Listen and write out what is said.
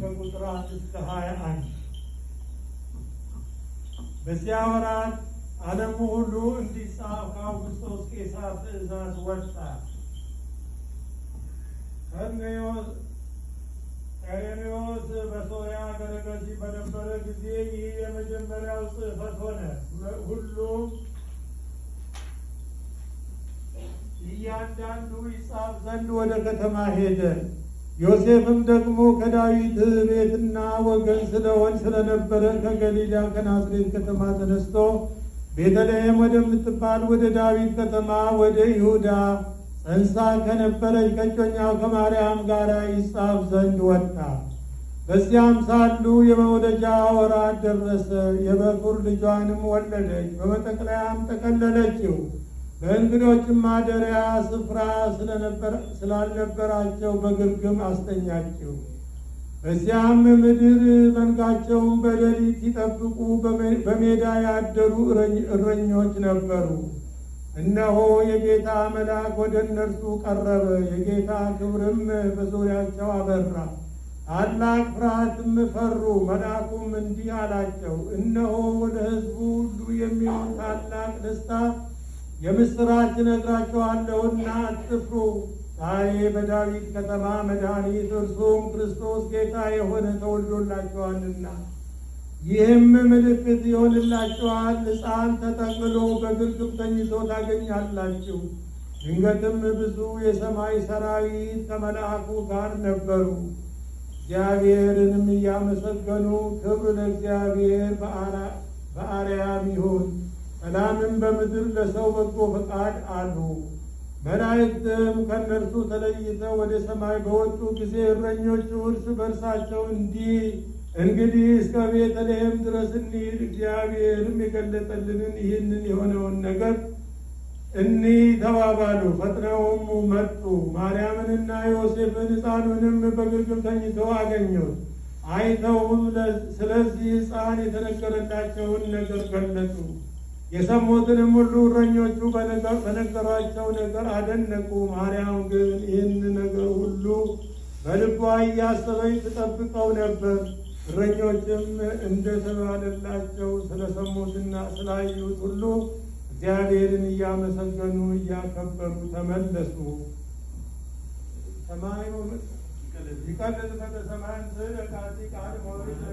ከቁጥር አንድ እስከ ሀያ አንድ በዚያ ወራት ዓለሙ ሁሉ እንዲጻፍ ከአውግስጦስ ቄሳር ትእዛዝ ወጣ። ቀሬኔዎስ በሶርያ አገረ ገዥ በነበረ ጊዜ ይህ የመጀመሪያው ጽሕፈት ሆነ። ሁሉም እያንዳንዱ ይጻፍ ዘንድ ወደ ከተማ ሄደ። ዮሴፍም ደግሞ ከዳዊት ቤትና ወገን ስለሆን ስለነበረ ከገሊላ ከናዝሬት ከተማ ተነስቶ ቤተልሔም ወደምትባል ወደ ዳዊት ከተማ ወደ ይሁዳ ጸንሳ ከነበረች ከእጮኛው ከማርያም ጋር ይጻፍ ዘንድ ወጣ። በዚያም ሳሉ የመውለጃ ወራት ደረሰ። የበኩር ልጇንም ወለደች፣ በመጠቅለያም ጠቀለለችው። በእንግዶችም ማደሪያ ስፍራ ስላልነበራቸው በግርግም አስተኛችው። በዚያም ምድር መንጋቸውን በሌሊት ሲጠብቁ በሜዳ ያደሩ እረኞች ነበሩ። እነሆ የጌታ መልአክ ወደ እነርሱ ቀረበ፣ የጌታ ክብርም በዙሪያቸው አበራ። ታላቅ ፍርሃትም ፈሩ። መልአኩም እንዲህ አላቸው፣ እነሆ ወደ ሕዝቡ ሁሉ የሚሆን ታላቅ ደስታ የምስራች እነግራችኋለሁና አትፍሩ። ዛሬ በዳዊት ከተማ መድኃኒት እርሱም ክርስቶስ ጌታ የሆነ ተወልዶላችኋልና። ይህም ምልክት ይሆንላችኋል፣ ሕፃን ተጠቅልሎ በግርግም ተኝቶ ታገኛላችሁ። ድንገትም ብዙ የሰማይ ሰራዊት ከመልአኩ ጋር ነበሩ፣ እግዚአብሔርንም እያመሰገኑ ክብር ለእግዚአብሔር በአርያም ይሁን ሰላምን በምድር ለሰው በጎ ፈቃድ አሉ። መላእክትም ከእነርሱ ተለይተው ወደ ሰማይ በወጡ ጊዜ እረኞቹ እርስ በርሳቸው እንዲህ እንግዲህ እስከ ቤተልሔም ድረስ እንሂድ፣ እግዚአብሔርም የገለጠልንን ይህንን የሆነውን ነገር እኒህ ተባባሉ። ፈጥነውም መጡ። ማርያምንና ዮሴፍን ሕፃኑንም በግርግም ተኝተው አገኙት። አይተውም ስለዚህ ሕፃን የተነገረላቸውን ነገር ገለጹ። የሰሙትንም ሁሉ እረኞቹ በነገሯቸው ነገር አደነቁ። ማርያም ግን ይህን ነገር ሁሉ በልቧ እያሰበች ትጠብቀው ነበር። እረኞችም እንደተባለላቸው ስለሰሙትና ስላዩት ሁሉ እግዚአብሔርን እያመሰገኑ እያከበሩ ተመለሱ። ሰማዩ ይቀልጥ በሰማያን ስለ ቃል ቃል ሞሪት